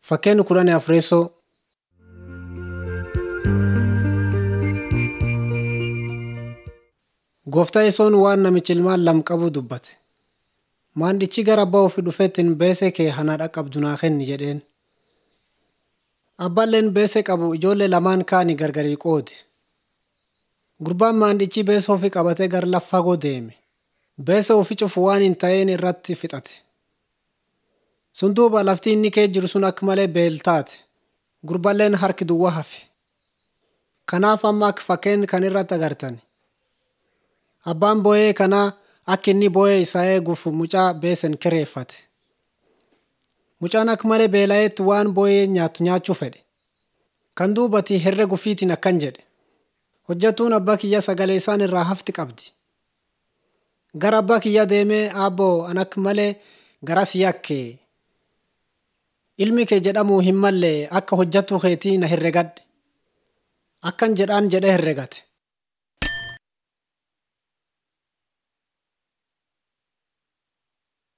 Fakkeenya kudhanii afreessoo Gooftaa Yesoon waan namichi ilmaan lama qabu dubbate. Maandichi gara abbaa ofii dhufeetiin beesee kee hana dhaqqabdu naa kenni jedheen. Abbaalleen beesee qabu ijoollee lamaan kaanii gargarii qoode. Gurbaan maandichi beesee ofii qabatee gara lafa fagoo deeme. Beesee ofii cufu waan hin ta'een irratti fixate. Sun duuba lafti inni kee jiru sun akka malee beeltaate. Gurbaalleen harki duwwaa hafe. Kanaaf amma akka fakkeenya kan irratti agartan. Abbaan boo'ee kanaa akka inni boo'ee isaa eeguuf mucaa beesen kireeffate. Mucaan akka malee beela'eetti waan boo'ee nyaatu nyaachuu fedhe. Kan duubati herrega ofiitiin akkan jedhe. Hojjatuun abbaa kiyya sagalee isaan irraa hafti qabdi. Gara abbaa kiyya deemee aabboo an akka malee garas yakke. Ilmi kee jedhamuu hin mallee akka hojjattuu keetii na herregadhe. Akkan jedhaan jedhee herregate.